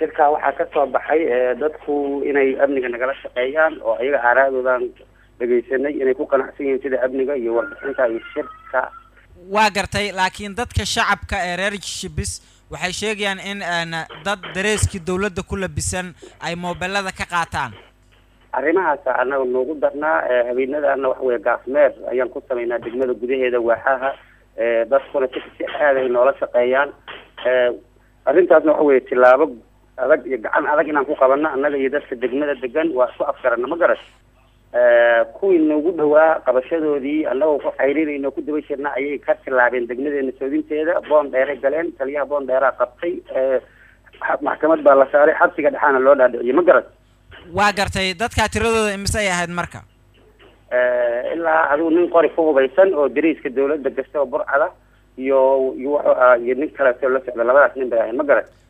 shirkaa waxaa ka soo baxay dadku inay amniga nagala shaqeeyaan oo ayaga aaraadoodan dhegaysanay inay ku qanacsan yihiin sida amniga iyo warbixinta iyo shirka waa gartay laakiin dadka shacabka ee reer shibis waxay sheegayaan in dad dareeskii dawladda ku labisan ay moobelada ka qaataan arrimahaasa annaga noogu darnaa habeenadana waxa weye gaafmeer ayaan ku samaynaa degmada gudaheeda waaxaha dadkuna si si aad ay noola shaqeeyaan arrintaasna waxa weye tilaabo adag iyo gacan adag inaan ku qabano annaga iyo dadka degmada degan waa isku afgarana ma garat kuwii noogu dhawaa qabashadoodii annagoo ku xayrinayno ku daba jirna ayay ka tilaabeen degmadeena soodinteeda boon dheeray galeen taliyaha boon dheeraa qabtay maxkamad baa la saaray xabsiga dhexaana loo dhaadhiciyay ma garat waa gartay dadkaa tiradooda imise ay ahayd marka ilaa adigu nin qori ku hubaysan oo dariiska dawladda gasta oo burcada iyo iyo wuxuu ahaa iyo nin kaleeto la socda labadaas nin bay ahayd ma garat